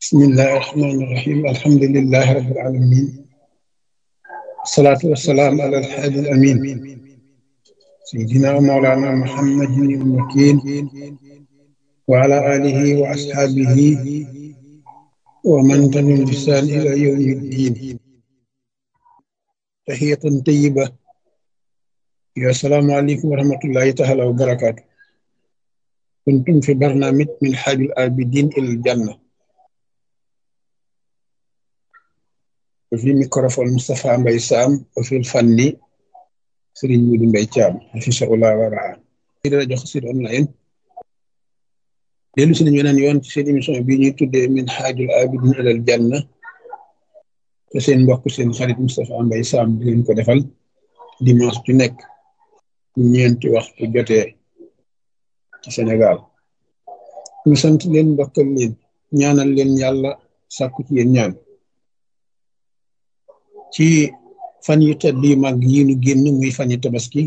بسم الله الرحمن الرحيم الحمد لله رب العالمين الصلاة والسلام على الحادي الأمين سيدنا ومولانا محمد المكين وعلى آله وأصحابه ومن تبعهم بإحسان إلى يوم الدين تحية طيبة يا السلام عليكم ورحمة الله تعالى وبركاته كنتم في برنامج من حاج الآبدين إلى الجنة وفي ميكروفون مصطفى مباي سام وفي الفني سيرين مودو مباي تيام في شاء الله ورعاه di rajo Xassida online dellu si nañu weneen yoon ci seen émission bii ñuy tuddee min xaajul abidin ilal janna te seen mbokk seen xarit Moustapha Mbaye Sam di leen ko defal dimanche ju nekk ñeenti waxtu jotee ci Sénégal ñu sant leen mbokkal leen ñaanal leen yàlla sàkku ci yéen ñaan ci fan yu tedd yu mag yi nu génn muy fan yu tabaski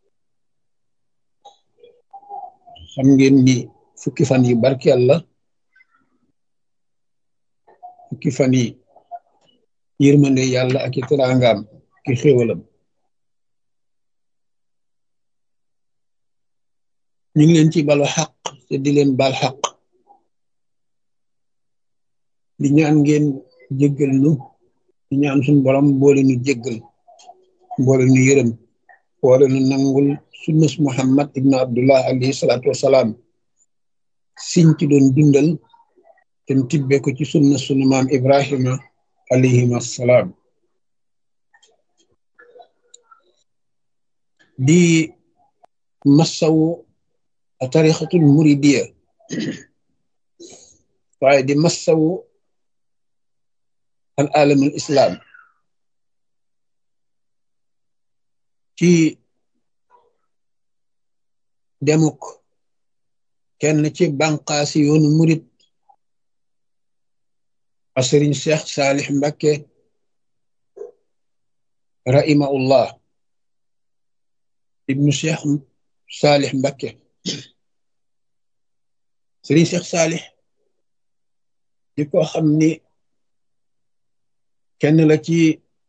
xam ngeen ni fukki fan yi barkeel la fukki fan yi yërmande yàlla ak i teraangaam ki xéewalam ñu ngi leen ci balu xaq te di leen bal xaq di ñaan ngeen jéggal nu di ñaan suñu borom boole nu jéggal boole nu yërëm boole nu nangul sunnas muhammad ibnu abdullah alayhi salaatu wasalaam siñ ci doon dundal te tibbe ko ci sunna sunu maam ibrahima alayhim assalaam di massawu tarixatul muridiya waaye di massawu al alamul islam ci demuk kenn ci banqaasi yoonu murit a sëriñ cheikh saalix mbakke rahimahullah ibnu cheikh saalix mbakke sëriñ cheikh saalix di ko xam ni kenn la ci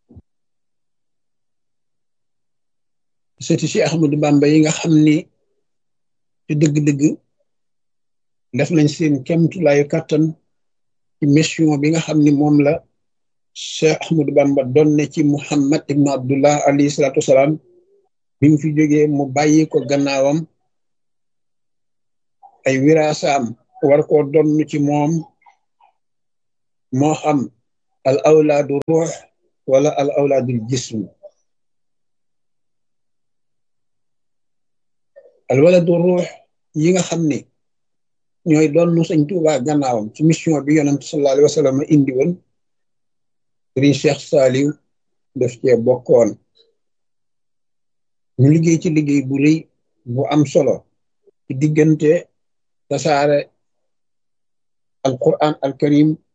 sëti si ahmadu bamba yi nga xam ni ci dëgg-dëgg def nañ seen kemtulaayu kàttan ci mission bi nga xam ni moom la cheikh ahmadu bamba doon ne ci muhammad ibnu abdullah alayhi salaatu wasalaam bi mu fi jógee mu bàyyi ko gannaawam ay wiraasaam war koo donn ci moom moo xam al awlaadu ruux wala al awlaadul jism al waladu ruux yi nga xam ni ñooy doon nu sëñ Tuubaa gannaawam ci mission bi yonent sallallahu alayhi wa sallam indi woon sëriñ Cheikh Saliou def cee bokkoon ñu liggéey ci liggéey bu rëy bu am solo ci diggante tasaare al quran al karim